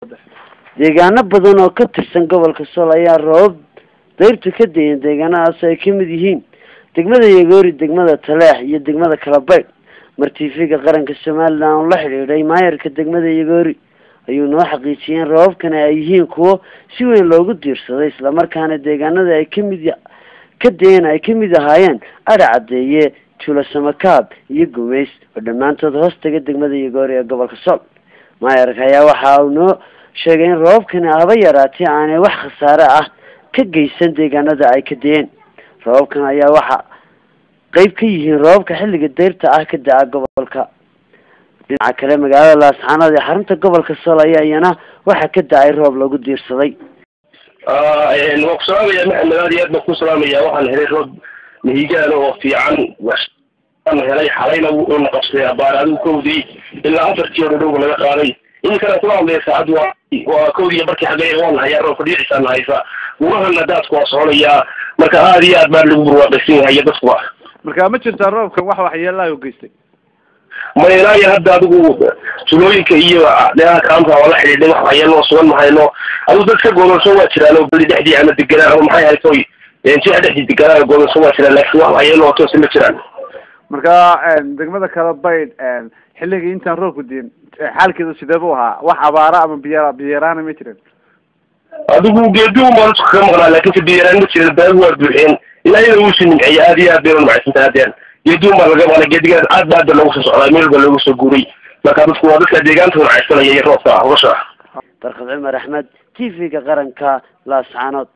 deegaano badan oo ka tirsan gobolka sool ayaa roobab dayrta ka dayan deegaanadaas ay kamid yihiin degmada yagoori degmada taleex iyo degmada kalabaydh mar tv-ga qaranka somalilan oo la xidhiidhay maayarka degmada yagoori ayuu noo xaqiijiyay in roobabkani ay yihiin kuwo si weyn loogu diirsaday islamarkaana deegaanada ay kamid ka dayan ay kamid ahaayeen adha cadeeye tuulo samakaab iyo gumays oo dhammaantood hoos taga degmada yagoori ee gobolka sool maayarka ayaa waxa uu noo sheegay in roobabkani haba yaraatee aanay wax khasaare ah ka geysan deegaanada ay ka dayeen roobabkan ayaa waxa qeyb ka yihiin roobabka xilliga dayrta ah ka da-a gobolka dhinaca kale magaalada laascaanood ee xarunta gobolka sool ayaa iyana waxaa ka da-ay roob lagu diirsaday waan ku salaamaya maxamed aad iyo aad baan ku salaamaya waxaan helay roob mihigaan oo fiican waan helay xalayna wuuna qabsaday abaar adigu kowdii ilaa afartii oo dhowga laga qaaday inkana kula hadlaya saacaddu waa waa kowdiiyo barkii xagee waan hayaa roobka dhiicisaana haysa gurahana daadku waa soconayaa marka aad iyo aad baa lagu burwaaqaysan yahay iyo dadkuba marka ma jirtaa roobkan wax waxyeelaa u geystay ma ilaa iyo hadda adigu tulooyinka iyo dheeha kaamka waa la xidhiidhay wax waxyeeloo sugan mahayno adigu dad ka goodonsan waa jiraan oo bali dhexdii ama deganaan ama maxay haytoy jiha dhexdii deganaan goodonsan waa jiraan laakiin wax waxyeelo oo toosi ma jiraan marka degmada kala baydh xilligii intaan roobku diin xaalkeedu sidee bu ahaa wax abaara ama biya biyaraana ma jirin adigu geedi un baan dadku kaga maqnaa laakiin se biyaraan ma jirin baagu waa buuxeen ilaa iyada uusi nimceeya aad iyo aad bayna macaysantaha hadeen geedi un baa laga maqnaa geedigaas aad ba hadda loogu soo socdaa meel ba loogu soo guuray marka dadku waa dadka deegaanta macaysanaya iyo roobka hawsha barkad cumar axmed t v-ga qaranka laascaanood